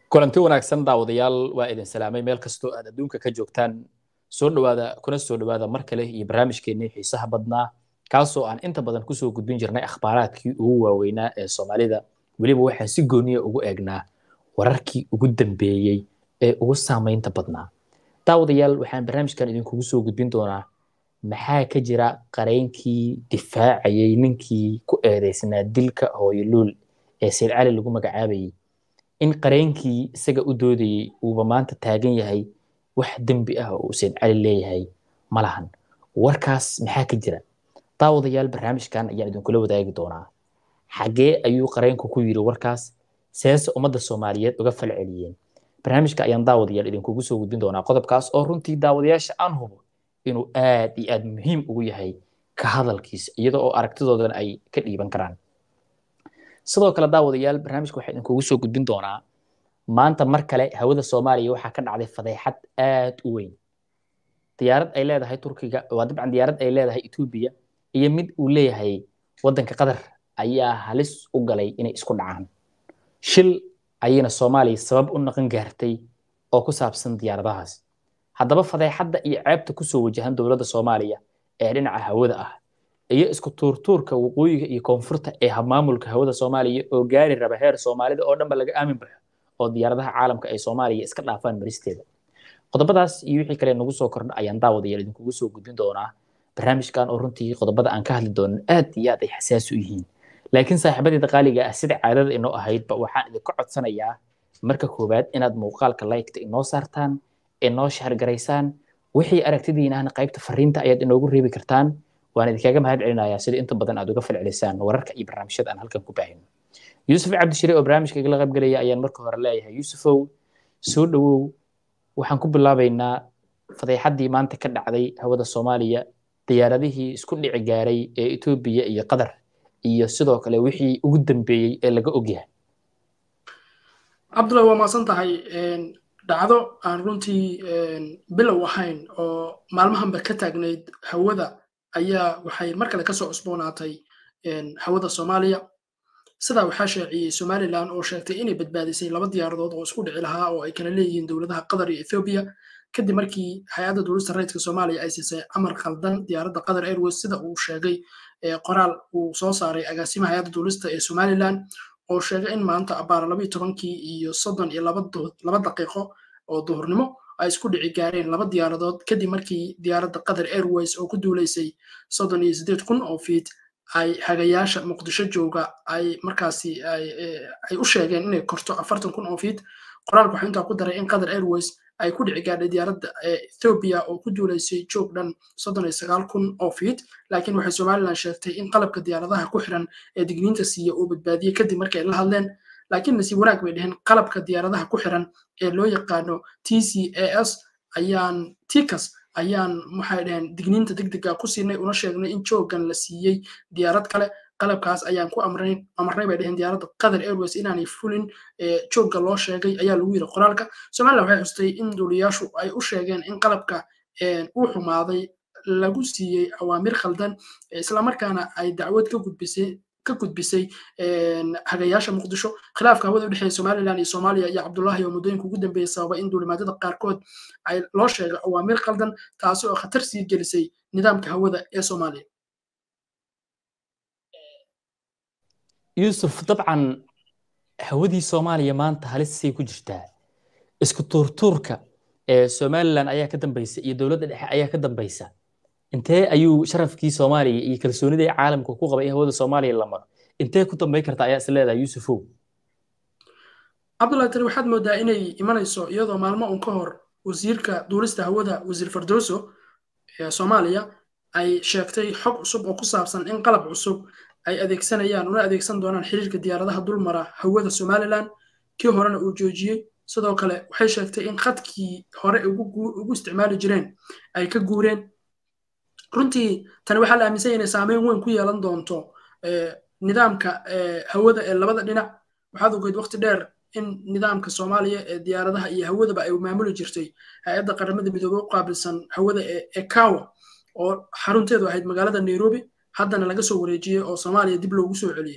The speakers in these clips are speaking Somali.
kulanti wanaagsan daawadayaal waa idin salaamay meel kastoo aad adduunka ka joogtaan soo dhawaada kuna soo dhawaada mar kale iyo barnaamijkeennii xiisaha badnaa kaasoo aan inta badan kusoo gudbin jirnay akhbaaraadkii ugu waaweynaa ee soomaalida weliba waxaan si gooniya ugu eegnaa wararkii ugu dambeeyey ee ugu saamaynta badnaa daawadayaal waxaan barnaamijkan idinkugu soo gudbin doonaa maxaa ka jira qareynkii difaacayay ninkii ku eedeysnaa dilka hooyoluul ee sayid cali lagu magacaabayay in qareenkii isaga u doodayey uuba maanta taagan yahay wax dembi ah oo uu sayid cali leeyahay ma lahan warkaas maxaa ka jira daawadayaal barnaamijkan ayaan idinkula wadaagi doonaa xagee ayuu qareenku ku yiri warkaas seese ummadda soomaaliyeed uga fal celiyeen barnaamijka ayaan daawadayaal idinkugu soo gudbin doonaa qodobkaas oo runtii daawadayaasha aan hubo inuu aad iyo aad muhiim ugu yahay ka hadalkiisa iyada oo aragtidoodan ay ka dhiiban karaan sidoo kale daawadayaal barnaamijka waxaa idinkugu soo gudbin doonaa maanta mar kale hawada soomaaliya waxaa ka dhacday fadeexad aad u weyn diyaarad ay leedahay turkiga waa dabcan diyaarad ay leedahay etoobiya iyo mid uu leeyahay waddanka qatar ayaa halis u galay inay isku dhacaan shil ayayna soomaaliya sabab u noqon gaartay oo ku saabsan diyaaradahaas haddaba fadeexadda iyo ceebta kusoo wajahan dowladda soomaaliya ee dhinaca hawada ah iyo isku tuurtuurka waqooyiga iyo koonfurta ee maamulka hawada soomaaliya oo gaari raba heer soomaalida oo dhanba laga aamin baxo oo diyaaradaha caalamka ay soomaaliya iska dhaafaan maristeeda qodobadaas iyo wixii kale nagu soo kordha ayaan daawadayaal idinkugu soo gudbin doonaa barnaamijkan oo runtii qodobada aan ka hadli doonin aad iyo aad ay xasaasi u yihiin laakiin saaxiibadeeda qaaliga ah sida caadada inoo ahaydba waxaan idinka codsanayaa marka koowaad inaad muuqaalka liketa inoo saartaan inoo shahargaraysaan wixii aragtidiinahna qaybta fariinta ayaad inoogu reebi kartaan waan idinkaga mahad celinayaa sida inta badan aad uga falcelisaan wararka iyo barnaamijyada aan halkan ku baahino yuusuf cabdishire oo barnaamijka igala qaybgelaya ayaan marka hore leeyahay yuusufow soo dhowow waxaan ku bilaabaynaa fadeexaddii maanta ka dhacday hawada soomaaliya diyaaradihii isku dhici gaaray ee etoobiya iyo qatar iyo sidoo kale wixii ugu dambeeyey ee laga ogyahay cabdullahi waa maasan tahay dhacdo aan runtii bilow ahayn oo maalmahanba ka taagnayd hawada ayaa waxay mar kale kasoo cusboonaatay hawada soomaaliya sidaa waxaa shaaciyey somalilan oo sheegtay inay badbaadisay laba diyaaradood oo isku dhici lahaa oo ay kala leeyihiin dowladaha qatar iyo ethoobiya kadib markii hay-adda duulista rayidka soomaaliya ay siisay amar khaldan diyaaradda qatar airways sida uu sheegay qoraal uu soo saaray agaasimaha hay-adda duulista ee somalilan oo sheegay in maanta abaara labayo tobankii iyo soddon iyo laba daqiiqo oo duhurnimo ay isku dhici gaareen laba diyaaradood kadib markii diyaaradda qatar airways oo ku duulaysay soddon iyo siddeed kun oo fiit ay hagayaasha muqdisho jooga ay markaasi ay u sheegeen inay korto afartan kun oo fiit qoraalku waxaa intaa ku daray in qatar airways ay ku dhici gaadhay diyaaradda ethoobia oo ku duulaysay joog dhan soddon iyo sagaal kun oo fiit laakiin waxay somalilan sheegtay in qalabka diyaaradaha ku xiran ee digniinta siiya uu badbaadiyey kadib markay la hadleen laakiin nasiib wanaag bay dheheen qalabka diyaaradaha ku xiran ee loo yaqaano t c a s ayaan tikas ayaan waxay dhaheen digniinta degdega ku siinay una sheegnay in joogan la siiyey diyaarad kale qalabkaas ayaan ku amarnay bay dheheen diyaaradda qatar airways inaanay fulin joogga loo sheegay ayaa lagu yiri qoraalka somalilan waxay xustay in duuliyaashu ay u sheegeen in qalabka uu xumaaday lagu siiyey awaamir khaldan islamarkaana ay dacwad ka gudbisay ka gudbisay hagayaasha muqdisho khilaafka hawada u dhexeeya somalilan iyo soomaaliya iyo cabdullaahi oo muddooyinka ugu dambeeyey sababa in duulimaadada qaarkood ay loo sheegay awaamir khaldan taasi oo khatar sii gelisay nidaamka hawada ee soomaaliya yuusuf dabcan hawadii soomaaliya maanta halisay ku jirtaa isku tuurtuurka ee somalilan ayaa ka dambaysa iyo dowladda dhexe ayaa ka dambaysa intee ayuu sharafkii soomaaliya iyo kalsoonidii caalamka ku qabay in hawada soomaaliya la maro intee ku dambayn karta ayaa is leedahay yuusufow cabdullahi tani waxaad moodaa inay imanayso iyadoo maalmo un ka hor wasiirka duulista hawada wasiir fardoso ee soomaaliya ay sheegtay xog cusub oo ku saabsan in qalab cusub ay adeegsanayaan una adeegsan doonaan xiriirka diyaaradaha dulmara hawada somalilan kii horena uu joojiyey sidoo kale waxay sheegtay in khadkii hore ugu isticmaali jireen ay ka guureen runtii tani waxaa la aaminsan inay saameyn weyn ku yeelan doonto nidaamka hawada ee labada dhinac waxaad ogeyd waqti dheer in nidaamka soomaaliya ee diyaaradaha iyo hawadaba ay maamuli jirtay hay-adda qaramada midoobey u qaabilsan hawada ee kawa oo xarunteedu ahayd magaalada nairobi haddana laga soo wareejiyey oo soomaaliya dib loogu soo celiyey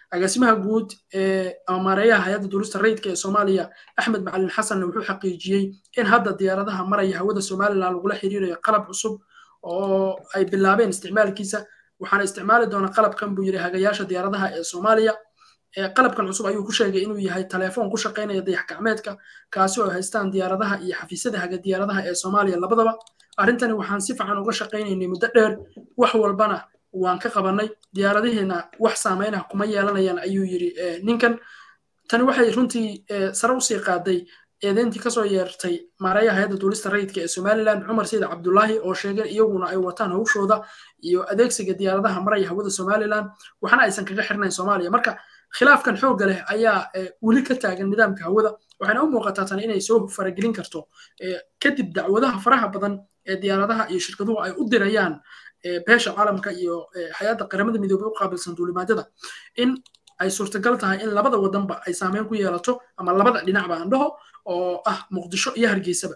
agaasimaha guud ee amaareeyaha hay-adda duulista rayidka ee soomaaliya axmed macalin xasanna wuxuu xaqiijiyey in hadda diyaaradaha maraya hawada somalilan lagula xiriirayo qalab cusub oo ay bilaabeen isticmaalkiisa waxaana isticmaali doona qalabkan buu yidhi hagayaasha diyaaradaha ee soomaaliya qalabkan cusub ayuu ku sheegay inuu yahay telefoon ku shaqaynaya dayax gacmeedka kaasi oo haystaan diyaaradaha iyo xafiisyada haga diyaaradaha ee soomaaliya labadaba arrintani waxaan si fiican uga shaqaynaynay muddo dheer wax walbana waan ka qabanay diyaaradihiina wax saameynah kuma yeelanayaan ayuu yidhi ninkan tani waxay runtii sare usii qaaday eedeyntii kasoo yeertay maareeyaha hay-adda duulista rayidka ee somalilan cumar sayid cabdulaahi oo sheegay iyaguna ay wataan hawshooda iyo adeegsiga diyaaradaha maraya hawada somalilan waxna aysan kaga xirnayn soomaaliya marka khilaafkan xoogga leh ayaa weli ka taagan nidaamka hawada waxayna u muuqataa tani inay soo faragelin karto kadib dacwadaha faraha badan ee diyaaradaha iyo shirkaduhu ay u dirayaan beesha caalamka iyo hay-adda qaramada midoobey u qaabilsan duulimaadyada in ay suurtagal tahay in labada wadanba ay saameyn ku yeelato ama labada dhinacba aan dhaho oo ah muqdisho iyo hargeysaba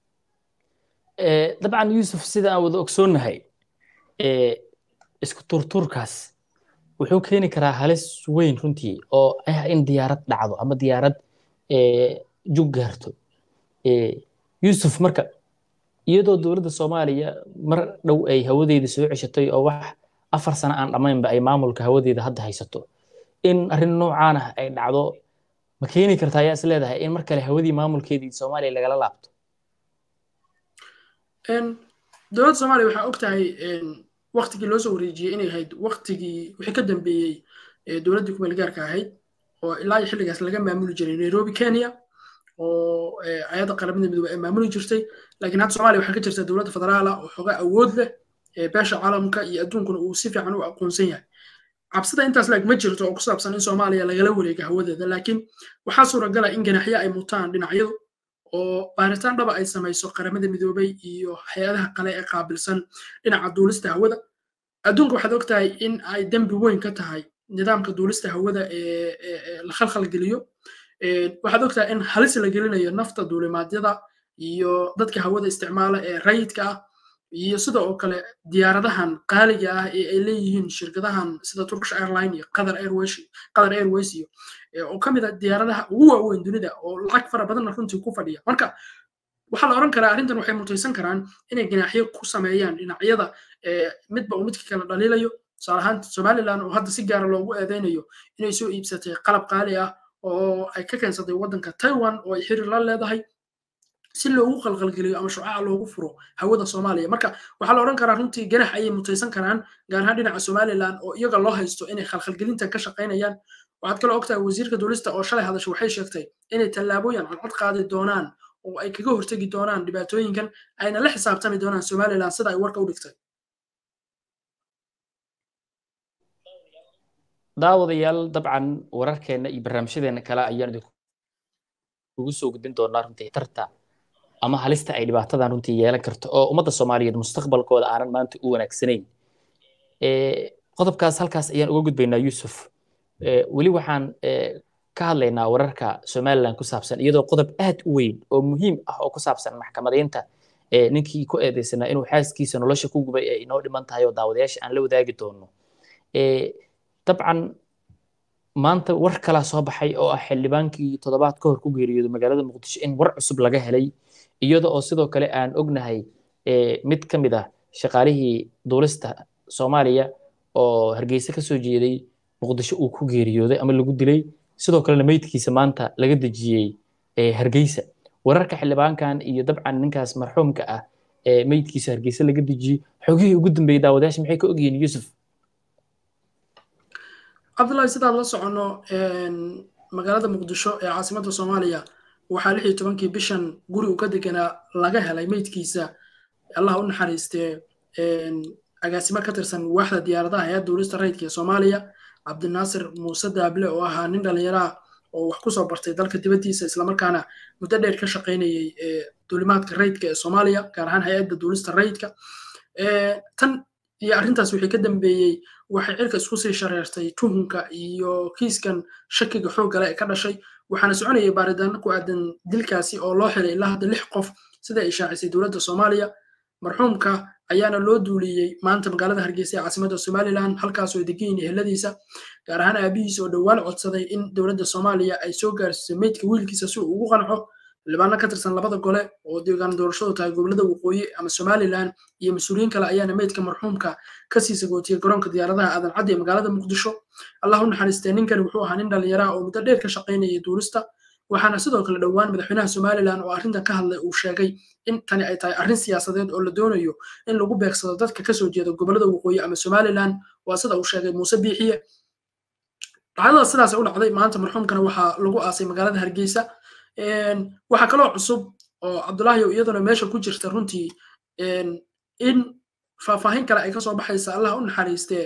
dabcan yuusuf sida aan wada ogsoonnahay isku turturkaas wuxuu keeni karaa halis weyn runtii oo ah in diyaarad dhacdo ama diyaarad jug gaarto yuusuf marka iyadoo dowladda soomaaliya mar dhow ay hawadeeda soo ceshatay oo wax afar sano aan dhammaynba ay maamulka hawadeeda hadda haysato in arrin noocaan ah ay dhacdo ma keeni karta ayaa is leedahay in mar kale hawadii maamulkeedii soomaaliya lagala laabto dowladda soomaaliya waxaa og tahay waktigii loo soo wareejiyey inay ahayd waktigii wixii ka dambeeyey dowladdii kumeel gaarka ahayd oo ilaa iyo xilligaas laga maamuli jiray nairobi kenya oo hay-adda qaramada midoobe ay maamuli jirtay laakiin hadda soomaaliya waxaa ka jirta dowladda federaala oo xoogaa awood leh beesha caalamka iyo adduunkuna uu si fiican u aqoonsan yahay cabsida intaas laag ma jirto oo ku saabsan in soomaaliya lagala wareega hawadeeda laakiin waxaa suuragala in ganaxyo ay mutaan dhinacyadu oo baaritaan dhaba ay samayso qaramada midoobey iyo hay-adaha kale ee qaabilsan dhinaca duulista hawada adduunka waxaad og tahay in ay dembi weyn ka tahay nidaamka duulista hawada ee la khalkhalgeliyo waxaad og tahay in halis la gelinayo nafta duulimaadyada iyo dadka hawada isticmaala ee rayidka ah iyo sida oo kale diyaaradahan qaaliga ah ee ay leeyihiin shirkadahan sida turkish airline iyo qatar airways qatar airways iyo oo ka mid a diyaaradaha ugu waaweyn dunida oo lacag fara badanna runtii ku fadhiya marka waxaa la oran karaa arrintan waxay mutaysan karaan inay ganaaxyo ku sameeyaan dhinacyada midba uu midka kala dhaliilayo tusaale ahaan somaliland oo hadda si gaara loogu eedeynayo inay soo iibsatay qalab qaali ah oo ay ka keensatay waddanka taiwan oo ay xiriir la leedahay si loogu qalqalgeliyo ama shucaca loogu furo hawada soomaaliya marka waxaa la odhan karaa runtii ganax ayay mutaysan karaan gaar ahaan dhinaca somaliland oo iyaga loo haysto inay khalkhalgelintan ka shaqaynayaan waxaad kaloo ogtahay wasiirka duulista oo shalay hadasha waxay sheegtay inay tallaabooyin cadcad qaadi doonaan oo ay kaga hortegi doonaan dhibaatooyinkan ayna la xisaabtami doonaan somaliland sida ay warka u dhigtay daawadayaal dabcan wararkeenna iyo barnaamijyadeena kale ayaan idinkugu soo gudbin doonaa runtii tarta ama halista ay dhibaatadan runtii yeelan karto oo ummadda soomaaliyeed mustaqbalkooda aanan maanta u wanaagsanayn qodobkaas halkaas ayaan uga gudbaynaa yuusuf weli waxaan ka hadlaynaa wararka somaliland ku saabsan iyadoo qodob aad u weyn oo muhiim ah oo ku saabsan maxkamadeynta ninkii ku eedeysanaa inuu xaaskiisa nolosha ku gubay ee inoo dhiman tahay oo daawadayaasha aan la wadaagi doono dabcan maanta war kalaa soo baxay oo ah xildhibaankii toddobaad ka hor ku geeriyooday magaalada muqdisho in war cusub laga helay iyada oo sidoo kale aan ognahay mid ka mid ah shaqaalihii duulista soomaaliya oo hargeysa ka soo jeeday muqdisho uu ku geeriyooday ama lagu dilay sidoo kalena meydkiisa maanta laga dejiyey hargeysa wararka xildhibaankan iyo dabcan ninkaas marxuumka ah ee meydkiisa hargeysa laga dejiyey xogihii ugu dambeeyey daawadayaasha maxay ka ogyihiin yuusuf cabdullahi sidaad la soconno magaalada muqdisho ee caasimadda soomaaliya waxaa lix iyo tobankii bishan guri uu ka deganaa laga helay meydkiisa allah u naxariistee agaasimo ka tirsan waaxda diyaaradaha hay-adda duulista rayidka ee soomaaliya cabdinaasir muuse daable oo ahaa nin dhallinyaraha oo wax kusoo bartay dalka dibaddiisa islamarkaana muddo dheer ka shaqaynayay duulimaadka rayidka ee soomaaliya gaar ahaan hay-adda duulista rayidka tan iyo arrintaas wixii ka dambeeyey waxay cirka isku sii shareertay tuhunka iyo kiiskan shakiga xooggale ee ka dhashay waxaana soconayay baaritaano ku aadan dilkaasi oo loo xiray ilaa hadda lix qof sida ay shaacisay dowladda soomaaliya marxuumka ayaana loo duuliyey maanta magaalada hargeysa ee caasimada somalilan halkaasoo ay degan yihiin eheladiisa gaar ahaan aabihiisa oo dhowaan codsaday in dowladda soomaaliya ay soo gaarsiiso meydka wiilkiisa si uu ugu qanco xildhibaano ka tirsan labada gole oo deegaan doorashadu tahay gobolada waqooyi ama somalilan iyo mas-uuliyiin kale ayaana meydka marxuumka kasii sagootiyey garoonka diyaaradaha aadan caddi ee magaalada muqdisho allah u naxariistee ninkani wuxuu ahaa nin dhallinyaraha oo muddo dheer ka shaqaynayay duulista waxaana sidoo kale dhowaan madaxweynaha somalilan oo arrintan ka hadlay uu sheegay in tani ay tahay arrin siyaasadeed oo la doonayo in lagu beegsado dadka kasoo jeeda gobolada waqooyi ama somalilan waa sida uu sheegay muuse biixiye dhacdada sidaas u dhacday maanta marxuumkana waxaa lagu aasay magaalada hargeysa waxaa kaloo cusub oo cabdulaahi iyaduna meesha ku jirta runtii in faahfaahin kale ay kasoo baxaysa allah u naxariistee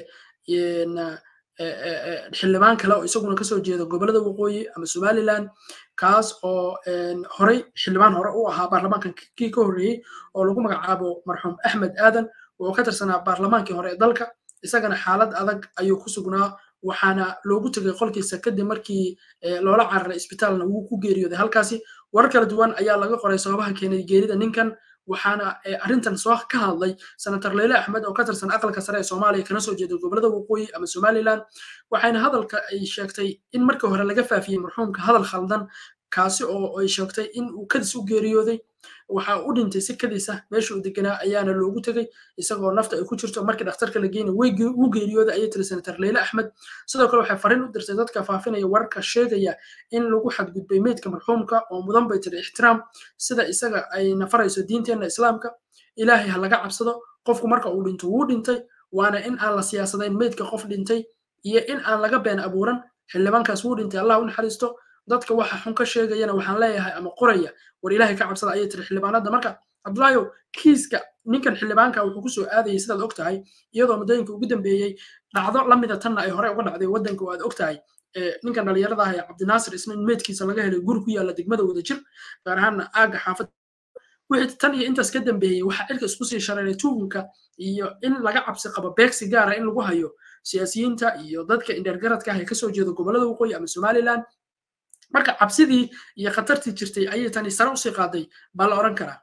xildhibaan kale oo isaguna kasoo jeeda gobolada waqooyi ama somalilan kaas oo horey xildhibaan hore u ahaa baarlamaankan kii ka horreeyey oo lagu magacaabo marxuum axmed aadan oo ka tirsanaa baarlamaankii hore ee dalka isagana xaalad adag ayuu ku sugnaa waxaana loogu tegay qolkiisa kadib markii loola cararay isbitaalna wuu ku geeriyooday halkaasi warar kala duwan ayaa laga qoray sababaha keenay geerida ninkan waxaana arrintan soo ka hadlay senator leyle axmed oo ka tirsan aqalka sare ee soomaaliya kana soo jeeda gobolada waqooyi ama somalilan waxayna hadalka ay sheegtay in markii hore laga faafiyey marxuumka hadal khaldan kaasi oo ay sheegtay in uu kadis u geeriyooday waxa u dhintay si kadis ah meesha uu deganaa ayaana loogu tegey isagoo nafta ay ku jirto markii dhakhtarka la geynay wuu geeriyooday ayay tiri senator leyle axmed sidoo kale waxay fariin u dirtay dadka faafinaya wararka sheegaya in lagu xadgudbay meydka marxuumka oo mudan bay tiri ixtiraam sida isaga ay nafarayso diinteenna islaamka ilaahay ha laga cabsado qofku marka uu dhinto wuu dhintay waana in aan la siyaasadayn meydka qof dhintay iyo in aan laga been abuuran xildhibaankaas wuu dhintay allah u naxariisto dadka waxa xun ka sheegayana waxaan leeyahay ama qoraya war ilaahay ka cabsada ayay tiri xildhibaanada marka cabdulaayo kiiska ninkan xildhibaanka wuxuu kusoo aadayay sidaad og tahay iyadoo muddooyinka ugu dambeeyey dhacdo lamida tanna ay hore uga dhacday waddanka oo aad og tahay ninkan dhallinyarada ah ee cabdinaasir isna in meydkiisa laga helay guri ku yaalla degmada wadajir gaar ahaanna aagga xaafad wixii tan iyo intaas ka dambeeyey waxaa cirka isku sii shareeray tuugunka iyo in laga cabsi qabo beegsi gaara in lagu hayo siyaasiyiinta iyo dadka indheergaradka ah ee kasoo jeeda gobolada waqooyi ama somalilan marka cabsidii iyo khatartii jirtay ayay tani sare usii qaaday baa la odhan karaa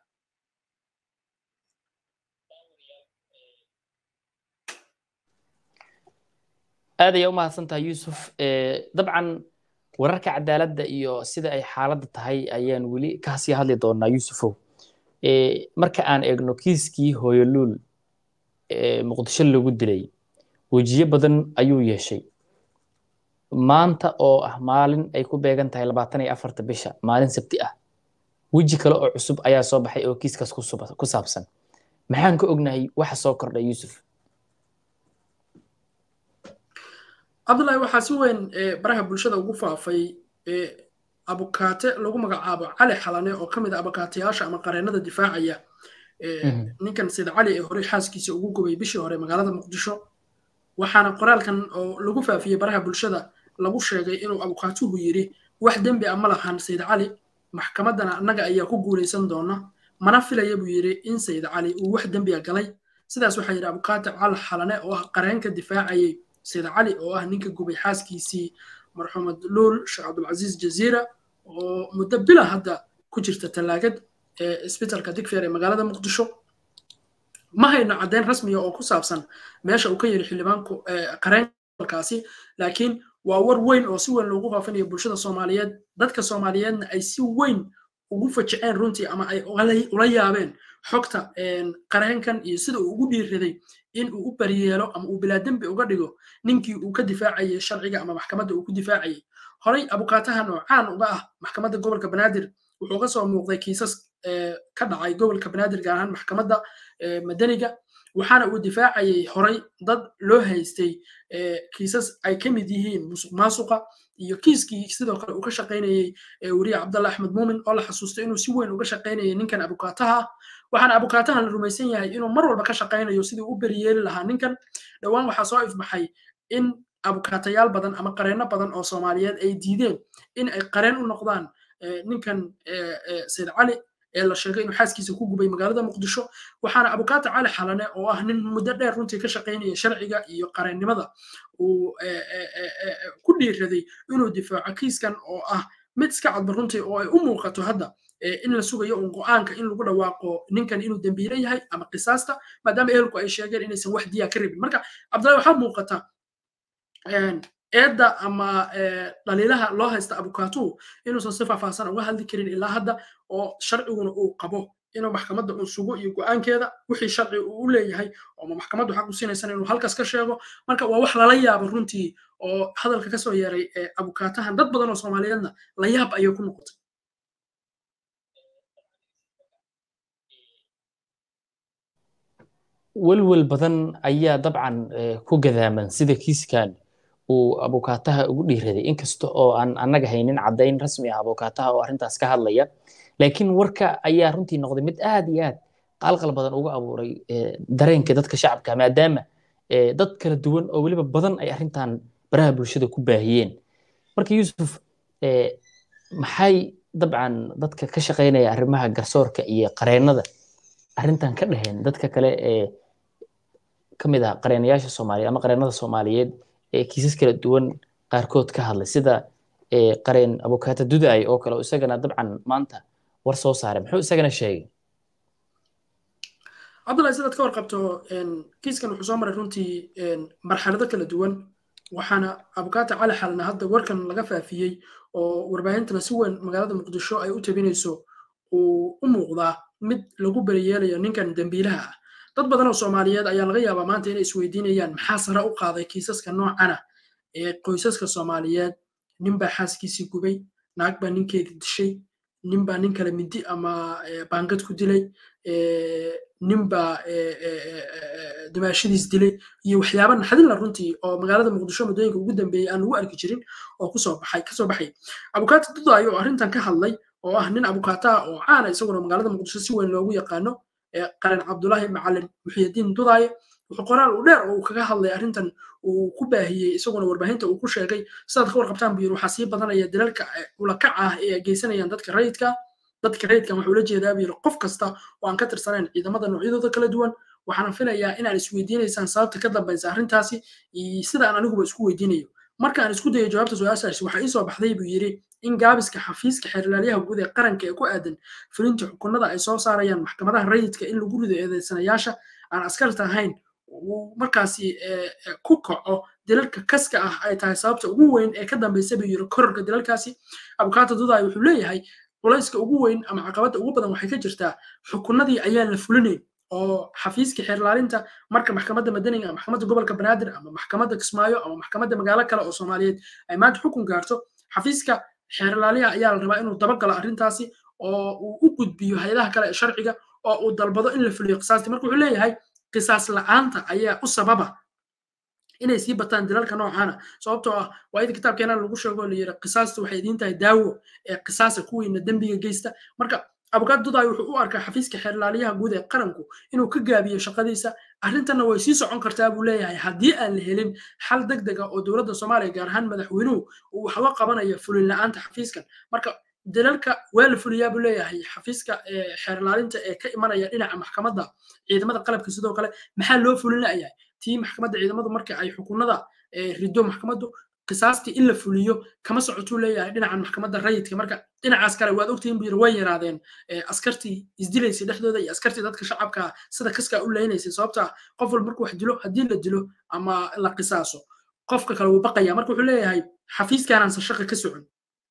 aad ayay u mahadsan tahay yuusuf dabcan wararka cadaaladda iyo sida ay xaaladda tahay ayaan weli kasii hadli doonaa yuusufow marka aan eegno kiiskii hooyoluul muqdisho lagu dilay wejiyo badan ayuu yeeshay maanta oo ah maalin ay ku beegan tahay labaatan iyo afarta bisha maalin sabti ah weji kale oo cusub ayaa soo baxay oo kiiskaas ku saabsan maxaan ka ognahay waxa soo kordhay yuusuf cabdullahi waxaa si weyn baraha bulshada ugu faafay abukaate lagu magacaabo cali xalane oo ka mid a abukaatayaasha ama qareennada difaacaya ninkan sayid cali ee horey xaaskiisa ugu gubay bishii hore magaalada muqdisho waxaana qoraalkan oo lagu faafiyey baraha bulshada lagu sheegay inuu abukaatuhu yidhi wax dembi a ma lahan sayid cali maxkamaddana annaga ayaa ku guulaysan doona mana filaya buu yidhi in sayid cali uu wax dembiga galay sidaas waxaa yidhi abukaate cali xalane oo ah qareenka difaacayay sayid cali oo ah ninka gubay xaaskiisii marxuumad luul sheekh cabdulcasiis jaziira oo muddo bila hadda ku jirta tallaagad ee isbitalka digfeer ee magaalada muqdisho ma hayno caddeyn rasmiya oo ku saabsan meesha uu ka yiri xildhibaanku qareenkaasi laakiin waa war weyn oo si weyn loogu faafinayo bulshada soomaaliyeed dadka soomaaliyeedna ay si weyn ugu fajiceen runtii ama ay ula yaabeen xogta qareenkan iyo sida uu ugu dhiiraday in uu u baryeelo ama uu bilaadembi uga dhigo ninkii uu ka difaacayay sharciga ama maxkamadda uu ku difaacayay horey abukaatahan oo caan uga ah maxkamadda gobolka banaadir wuxuu ka soo muuqday kiisas ka dhacay gobolka banaadir gaar ahaan maxkamadda madaniga waxaana uu difaacayay horey dad loo haystay kiisas ay ka mid yihiin musuq maasuqa iyo kiiskii sidoo kale uu ka shaqaynayey weriye cabdalla axmed muumin oo la xasuustay inuu si weyn uga shaqaynayay ninkan abukaataha waxaana abukaatahan la rumaysan yahay inuu mar walba ka shaqaynayo sidii u beryeeli lahaa ninkan dhowaan waxaa soo ifbaxay in abukaatayaal badan ama qareenno badan oo soomaaliyeed ay diideen in ay qareen u noqdaan ninkan sayid cali ee la sheegay inuu xaaskiisa ku gubay magaalada muqdisho waxaana abukaata cali xalane oo ah nin muddo dheer runtii ka shaqaynaya sharciga iyo qareennimada uu ku dhiiraday inuu difaaco kiiskan oo ah mid iska cadba runtii oo ay u muuqato hadda in la sugayo un go'aanka in lagu dhawaaqo ninkan inuu dembiile yahay ama qisaasta maadaama ehelku ay sheegeen inaysan wax diya ka rabin marka cabdullahi waxaa muuqata eedda ama dhaliilaha loo haysta abukaatuhu inuusan si faahfaahsan uga hadli karin ilaa hadda oo sharciguna uu qabo inuu maxkamadda uu sugo iyo go'aankeeda wixii sharci uu u leeyahay oo maxkamaddu xaq u siinaysan inuu halkaas ka sheego marka waa wax lala yaabo runtii oo hadalka kasoo yeeray abukaatahan dad badan oo soomaaliyeedna la yaab ayay ku noqotay welwel badan ayaa dabcan ku gadaaman sida kiiskan uu abukaataha ugu dhiiraday inkasta oo aan annaga haynin caddayn rasmi ah abukaataha oo arrintaas ka hadlaya laakiin warka ayaa runtii noqday mid aad iyo aad qalqal badan uga abuuray dareenka dadka shacabka maadaama dad kala duwan oo weliba badan ay arrintan baraha bulshada ku baahiyeen marka yuusuf maxay dabcan dadka ka shaqaynaya arrimaha garsoorka iyo qareennada arrintan ka dhaheen dadka kale ee ka mid ah qareenayaasha soomaaliyeed ama qareennada soomaaliyeed ee kiisas kala duwan qaarkood ka hadlay sida qareen abukaata dudaay oo kale isagana dabcan maanta war soo saaray muxuu isagana sheegay cabdullahi sidaad ka warqabto kiiskan wuxuu soo maray runtii marxalado kala duwan waxaana abukaata cali xalna hadda warkan laga faafiyey oo warbaahintana si weyn magaalada muqdisho ay u tabinayso uu u muuqdaa mid lagu beriyeelayo ninkan dembiilaha ah dad badan oo soomaaliyeed ayaa laga yaabaa maanta inay isweydiinayaan maxaa sare u qaaday kiisaska noocana ee qoysaska soomaaliyeed nin baa xaaskiisii gubay naag baa ninkeedii dishay nin baa nin kale mindi ama baangad ku dilay nin baa dimaashadiis dilay iyo waxyaaba naxdinla runtii oo magaalada muqdisho muddooyinka ugu dambeeyey aan lagu arki jirin oo kusoo baxay kasoo baxay abukaata dudaayo oo arrintan ka hadlay oo ah nin abukaata oo caana isaguna magaalada muqdisho si weyn loogu yaqaano qaran cabdulaahi macalin muxiyadiin dudaaye wuxuu qoraal u dheer oo uu kaga hadlay arrintan uu ku baahiyey isaguna warbaahinta uu ku sheegay sidaad ka warqabtaan buu yiri waxaa sii badanaya dalalka ulakac ah ee ay geysanayaan dadka rayidka dadka rayidkan wuxuu la jeedaa buu yiri qof kasta oo aan ka tirsanayn ciidamada noocyadooda kala duwan waxaana filayaa inaan isweydiinaysaan sababta ka dambaysa arrintaasi sida aan aniguba isku weydiinayo marka aan isku dayo jawaabta su-aashaasi waxaa ii soo baxday buu yiri in gaabiska xafiiska xeerlaaliyaha guud ee qaranka ee ku aadan fulinta xukunada ay soo saarayaan maxkamadaha rayidka in lagu rido eedeysanayaasha aan askarta ahayn uu markaasi ku kaco dilalka kaska ah ay tahay sababta ugu weyn ee ka dambaysa buu yiri kororka dilalkaasi abukaata dudaay wuxuu leeyahay culayska ugu weyn ama caqabadda ugu badan waxay ka jirtaa xukunadii ayaan la fulinayn oo xafiiska xeerlaalinta marka maxkamadda madaniga maxkamadda gobolka banaadir ama maxkamadda kismaayo ama maxkamadda magaalo kale oo soomaaliyeed ay maanta xukun gaarto xafiiska xeerlaaliha ayaa la rabaa inuu dabagalo arrintaasi oo uu u gudbiyo hay-adaha kale ee sharciga oo uu dalbado in la fuliyo qisaastii marka wuxuu leeyahay qisaas la'aanta ayaa u sababa inay sii bataan dilalka noocaana sababtoo ah waa ida kitaabkeena lagu sheego la yiri qisaastu waxay idiin tahay daawo ee qisaasa kuwiina dembiga geysta marka abukaad dudaay wuxuu u arkaa xafiiska xeerlaaliyaha guud ee qaranku inuu ka gaabiyo shaqadiisa arrintanna way sii socon kartaa buu leeyahay haddii aan la helin xal deg dega oo dowladda soomaaliya gaar ahaan madaxweynuhu uu waxba qabanayo fulin la'aanta xafiiskan marka dalalka waa la fuliyaa buu leeyahay xafiiska xeerlaalinta ee ka imanaya dhinaca maxkamadda ciidamada qalabka sidoo kale maxaa loo fulin la'yahay tii maxkamadda ciidamadu marka ay xukunada rido maxkamaddu qisaastii in la fuliyo kama socotuu leeyahay dhinacan maxkamadda rayidka marka dhinacaas kale waad ogtihiin buu yiri way yaraadeen askartii isdilaysay dhexdooda iyo askartii dadka shacabka sida kaskaa u leynaysay sababta qof walba markuu wax dilo haddii la dilo ama la qisaaso qofka kale wuu baqaya marka wuxuu leeyahay xafiiskaanaansa shaqa ka socon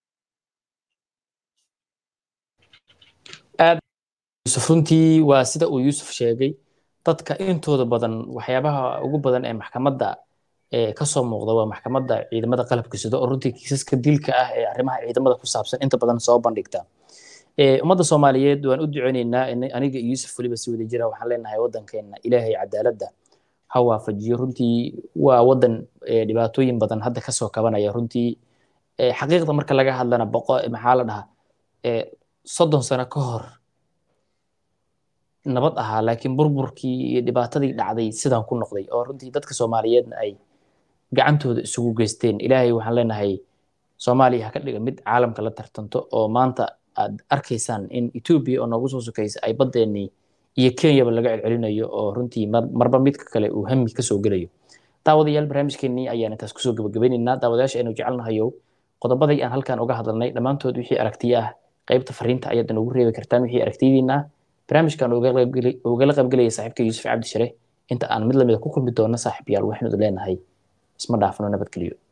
yusuf runtii waa sida uu yuusuf sheegay dadka intooda badan waxyaabaha ugu badan ee maxkamadda kasoo muuqda waa maxkamadda ciidamada qalabka sida oo runtii kiisaska dilka ah ee arrimaha ciidamada ku saabsan inta badan soo bandhigta ummadda soomaaliyeed waan u duceyneynaa aniga iyo yuusuf weliba si wada jira waxaan leenahay waddankeena ilaahay cadaaladda ha waafajiyo runtii waa waddan dhibaatooyin badan hadda kasoo kabanaya runtii xaqiiqda marka laga hadlana boqo maxaa la dhahaa soddon sano ka hor nabad ahaa laakiin burburkii iyo dhibaatadii dhacday sidaan ku noqday oo runtii dadka soomaaliyeedna ay gacantooda isugu geysteen ilaahay waxaan leenahay soomaaliya ha ka dhiga mid caalamka la tartanto oo maanta aad arkaysaan in etoobiya oo noogu soo sokaysa ay baddeenii iyo kenyaba laga celcelinayo oo runtii marba midka kale uu hami kasoo gelayo daawadayaal barnaamijkeenii ayaan intaas kusoo gabagabaynaynaa daawadayaasha aynu jecelnahayow qodobadii aan halkan uga hadalnay dhammaantood wixii aragtiyo ah qaybta fariinta ayaad inoogu reebi kartaan wixii aragtiyadiina barnaamijkan ugala qaybgelaya saaxiibka yuusuf cabdi shire inta aan mid lamida ku kulmi doona saaxiibayaal waxaynu idin leenahay isma dhaafno nabadgeliyo